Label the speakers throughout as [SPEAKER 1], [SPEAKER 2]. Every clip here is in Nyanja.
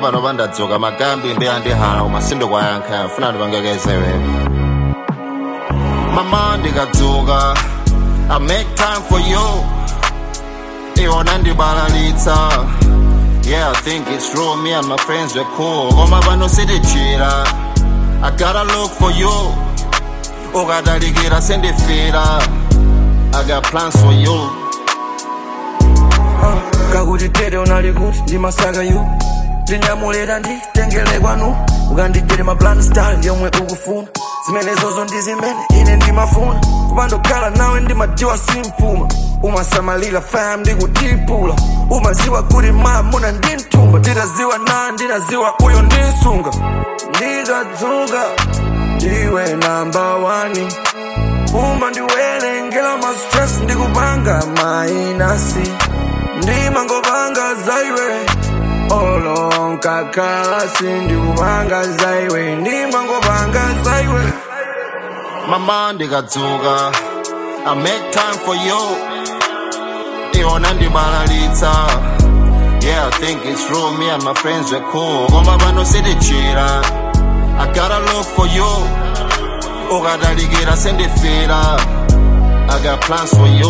[SPEAKER 1] pano pandadzuka magambi ndi andihala koma sindikwayankha funa ndipangekezewe mama ndikadzuka i make time for you iwona ndibalalitsa yeah i think it's true me and my friends were cool koma pano sitichira i gotta look for you ukadalikira sendifira i got plans for you
[SPEAKER 2] kakuti tere unali kuti ndimasaka yu ndinyamulira nditengele kwanu ukandijere maplan style yomwe ukufuna zimenezozo ndi zimene ine ndimafuna kupandokhala nawe ndimadziwa simpuma umasamalira fam ndikutipula umaziwa kuti mamuna ndimtumba nditaziwa na ndinaziwa uyo ndinsunga ndikadzuka ndiwe namba wani uma ndiwerengera ma stress ndikupanga mainasi ndimangopanga zaiwe olonkakasi ndikupanga zaiwe ndimangopanga zaiwe
[SPEAKER 1] mama ndikadzuka i make time for you iwona ndibalalitsa yeah i think it's true me and my friends were cool koma pano sitichira i gotta look for you ukadalikira sendifira i got plans for you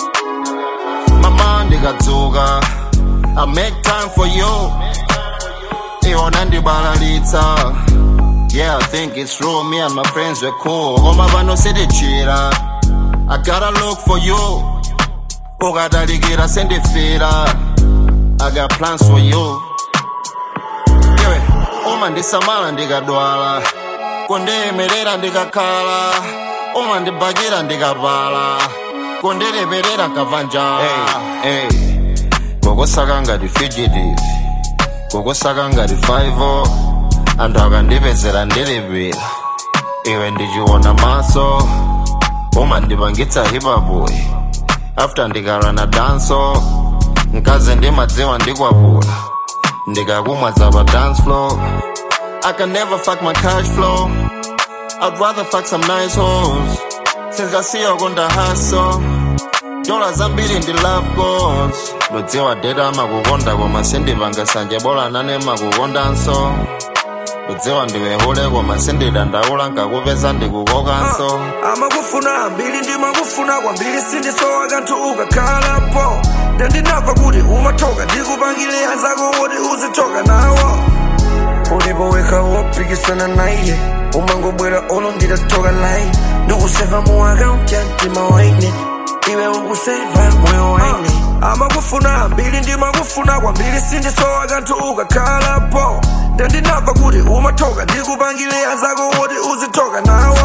[SPEAKER 1] mama ndikadzuka i make time for you iwona ndibalalitsa yeah i think it's true me and my friends were cool koma pano sitichira i gotta look for you ukadalikira sendifira i got plans for you iwe uma ndisamala ndikadwala kundiyimirira ndikakhala uma ndibakira ndikapala kundileperera nkava njala hey, hey. kokusaka ngati fugitive kokusaka ngati 5 anthu akandipezera ndilipira iwe ndichiona maso uma ndipangitsa hipapuyi after ndikala na danso mkazi ndimadziwa ndikwapula ndikakumwa za pa dance floor I can never fuck my cash flow I'd rather fuck some nice hoes Since I see you on the hustle dola zambiri ndi love goals ndodziwa deta amakukonda koma sindipanga sanje bola nane makukondanso ndodziwa ndiwehule koma sindidandaula nkakupeza ndikukokanso
[SPEAKER 2] amakufuna ambiri ndimakufuna kwambiri sindisowa kanthu ukakhalapo ndandinamva kuti umathoka ndikupangire anzako woti uzithoka nawo ulipo wekha wopikisana naye umangobwera olo nditathoka layi ndikuseva mu akaunti ya mtima waine iwe ukuseva moyo waine amakufuna ambiri ndimakufuna kwambiri sindisowa kanthu ukakhalapo ndandinamva kuti umathoka ndikupangire anzako woti uzithoka nawo